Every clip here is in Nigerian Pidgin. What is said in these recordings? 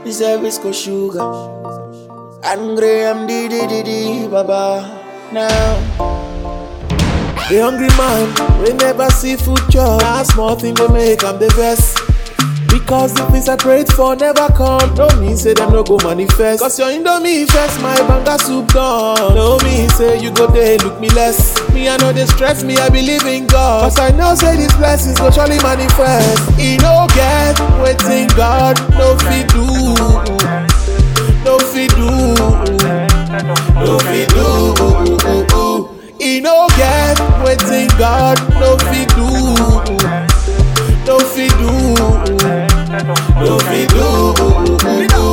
This service go sugar. And Graham di di di di baba. Now. The hungry man, we never see food chop. Now small thing go make am the best. Because the things I prayed for never come. No mean say them no go manifest. Cause your indomie first, my banga soup done. No mean say you go there look me less. Me I know they stress me, I believe in God. Cause I know say these blessings go surely manifest. He no get waiting God, no fit do. No fit do. No fit do. He no get waiting God, no fit do. No fit do. No fit do.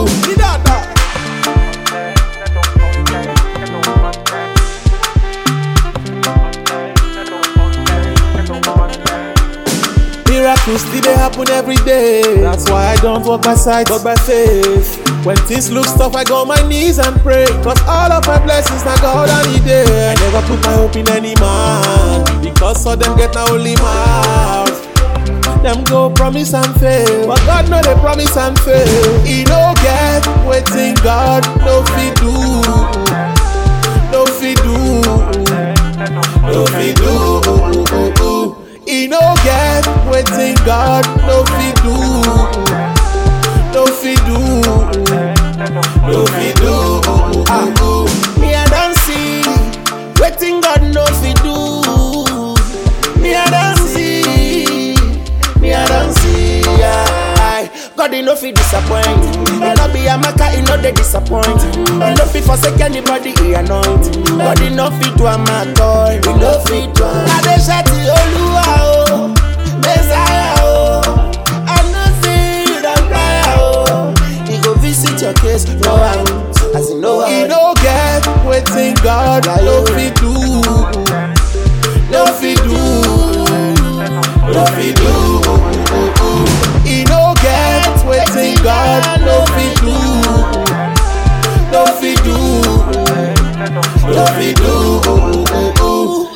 Miracles still they happen every day. That's why I don't walk by sight, but by faith. When things look tough, I go on my knees and pray. Cause all of my blessings now God I need it. I never put my hope in any man. Because all them get now only mouth. Them go promise and fail. But God know they promise and fail. He no get waiting God, no fit do. No fit do. No fit do. He no get waiting God, no fit do. No fit do. No fit do. Ah. Me I don't see waiting God no fit do. Me I don't see. Me I don't see. Yeah. God he no fit disappoint. He no be a maker, he no dey disappoint. He no fit forsake anybody he anoint. God he no fit do a matter. He no fit do. I dey shout to Oluwa o, Messiah o. I know say you don cry o. He go visit your case, no out, as in no He out. no get waiting God, no fit do. No fit do. No fit do. He no get waiting God, no fit do. No fit do. No fit do.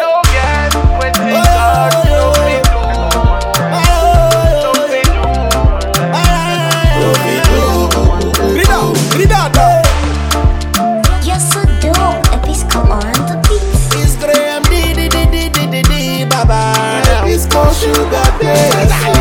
No fit do. You're so dope. Episco on the beat. It's Graham di di di di di di di baba. Disco sugar day.